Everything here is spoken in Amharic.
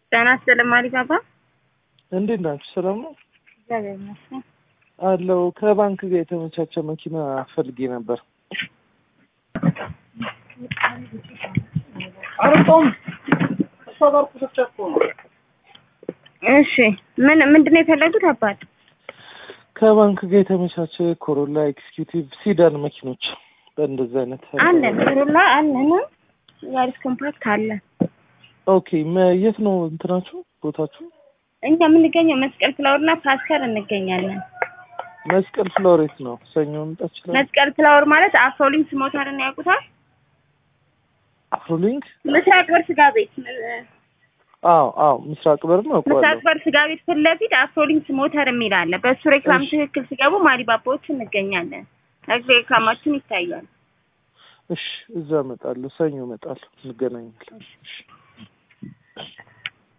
ጤና ይስጥልኝ አሊባባ። እንዴት ናችሁ? ሰላም ነው እግዚአብሔር ይመስገን። አለው። ከባንክ ጋር የተመቻቸ መኪና ፈልጌ ነበር። እሺ ምን ምንድን ነው የፈለጉት አባት? ከባንክ ጋር የተመቻቸ ኮሮላ ኤክስኪዩቲቭ ሲዳን መኪኖች በእንደዚህ አይነት አለን ኮሮላ አለን፣ ያሪስ ኮምፓክት አለን። ኦኬ። መ- የት ነው እንትናችሁ ቦታችሁ? እኛ የምንገኘው መስቀል ፍላወርና ፓስተር እንገኛለን። መስቀል ፍሎር የት ነው? ሰኞ መምጣት ይችላል? መስቀል ፍላወር ማለት አፍሮሊንክስ ሞተርን ያውቁታል? አፍሮሊንክ? ምስራቅ በር ስጋ ቤት አዎ አዎ፣ ምስራቅ በር ነው ምስራቅ አውቀዋለሁ። በር ስጋ ቤት ፊት ለፊት አፍሮሊንክስ ሞተር የሚል አለ። በእሱ ሬክላም እሺ። ትክክል ሲገቡ ማሪባባዎች እንገኛለን። ሬክላማችን ይታያል። እሺ፣ እዛ እመጣለሁ። ሰኞ እመጣለሁ። እንገናኛለን። እሺ።